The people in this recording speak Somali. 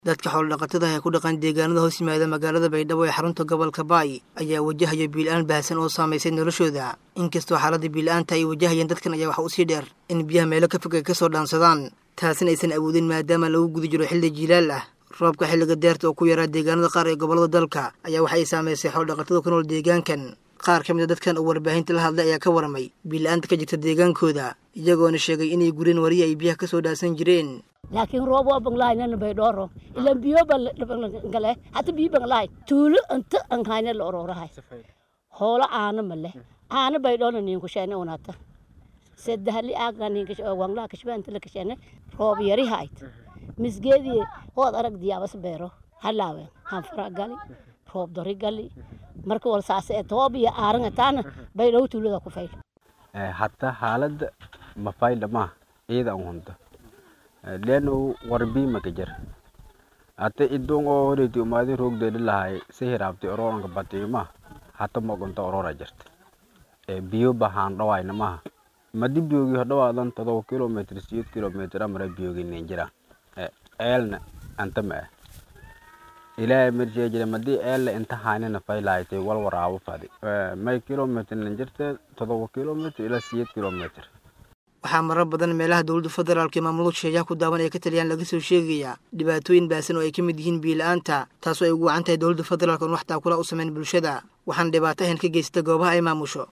dadka xoolodhaqatada ah ee ku dhaqan deegaanada hoos yimaada magaalada baydhabo ee xarunta gobolka baay ayaa wajahaya biila-aan baahsan oo saamaysay noloshooda inkastoo xaaladda biila-aanta ay wajahayeen dadkan ayaa waxa usii dheer in biyaha meelo ka fog ay ka soo dhaansadaan taasina aysan awoodin maadaama lagu guda jiro xilli jiilaal ah roobka xilliga deerta oo ku yaraa deegaanada qaar ee gobollada dalka ayaa waxa ay saamaysay xoolodhaqatada ku nool deegaankan qaar ka mid a dadkan oo warbaahinta la hadlay ayaa ka waramay biila-aanta ka jirta deegaankooda iyagoona sheegay inay gureen wariya ay biyaha ka soo dhaasan jireen laakiin roob waa banglahaynana baydhooro ilan biyo bangale hata biyo banglahay tuulo inta anhayna la ororahay hoolo aana male aana baydhoona ninku sheene unata sadahli aaga ninka wanglaha kashbaanta la kashene roob yari hayt misgeedii hood arag diyaabas beero halaawe hanfara gali roob dori gali marka wal saase ee toob iyo aaran taana baydhow tuulada ku fayl hatta xaaladda mafayda ma ciida an hunta leno warbi makajar ate idong oo horeti umaadin roogdeedi lahay si hiraabti ororanka batiima hata mogonta orora jirta biyo bahaan dhawayna maha madi biyogi hodhawaadan todoba kilometr siyeed kilometr amara biyogi nin jira eelna anta ma ah ilaahay marjee jira madi eelna inta haynina faylaaytay wal waraabo fadi may kilometr nin jirta todoba kilometr ilaa siyeed kilometr waxaa marar badan meelaha dowladda federaalka ee maamulada sheeyaha ku daawan ee ka taliyaan laga soo sheegayaa dhibaatooyin baasan oo ay ka mid yihiin biila-aanta taasoo ay ugu wacan tahay dowladda federaalka oon wax taakula u samayn bulshada waxaana dhibaato ahan ka geysta goobaha ay maamusho